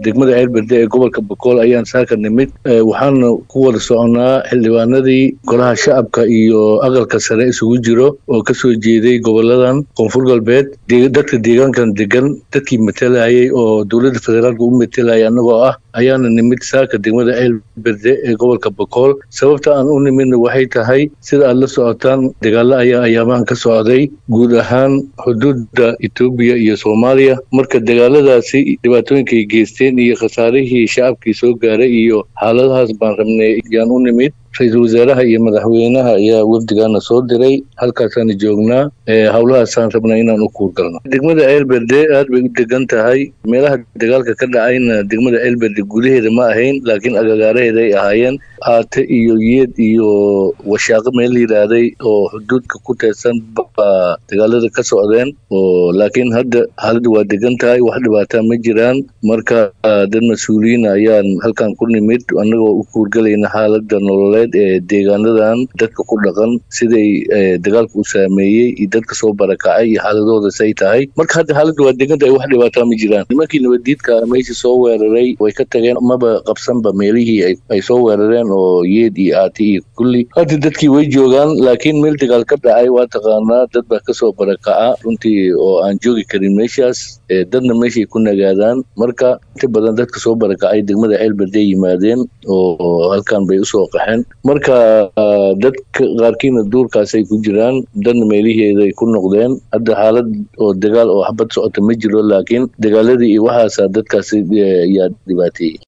degmada ceelberde ee gobolka bokool ayaan saaka nimid waxaana ku wada soconaa xildhibaanadii golaha shacabka iyo aqalka sare isugu jiro oo kasoo jeeday goboladan koonfur galbeed dadka deegaankan degan dadkii matelayay oo dowladda federaalka u matelayay annagoo ah ayaana nimid saaka degmada ceelberde ee gobolka bokool sababta aan u nimidna waxay tahay sida aad la socotaan dagaalo ayaa ayaamahan ka socday guud ahaan xuduudda etoobiya iyo soomaaliya marka dagaaladaasi dhibaatooyinkay geysteen iyo khasaarihii shacabkii soo gaaray iyo xaaladahaas baan rabnay yaan u nimid ra-iisul wasaaraha iyo madaxweynaha ayaa wafdigaana soo diray halkaasaana joognaa howlahaasaan rabnaa inaan u kuurgalno degmada ceelberde aad bay u degan tahay meelaha dagaalka ka dhacayna degmada ceelberde gudaheeda ma ahayn laakiin agagaaraheeda ay ahaayeen aate iyo yeed iyo washaaqo meel yidhaahday oo xuduudka ku teedsan baa dagaalada ka socdeen oo laakiin hadda xaaladda waa degan tahay wax dhibaataa ma jiraan marka dad mas-uuliyiin ayaan halkan ku nimid annagoo u kuurgalayna xaaladda nololeed ee deegaanadan dadka ku dhaqan siday dagaalka u saameeyey iyo dadka soo barakacay iyo xaaladooda say tahay marka hadda xaaladda waa degan tahay wax dhibaataa ma jiraan nimankii nabaddiidka meeshii soo weeraray way ka tageen maba qabsanba meelihii ay soo weerareen oo yeed iyo aati iyo kulli hadda dadkii way joogaan laakiin meel dagaal ka dhacay waa taqaanaa dad baa kasoo barakaca runtii oo aan joogi karin meeshaas dadna meeshay ku nagaadaan marka inta badan dadka soo barakacay degmada ceelberde yimaadeen oo halkan bay usoo qaxeen marka dadka qaarkiina duurkaasay ku jiraan dadna meeliheeday ku noqdeen hadda xaalad oo dagaal oo xabad socota ma jiro laakiin dagaaladii iyo waxaasa dadkaasi yaa dhibaateeyey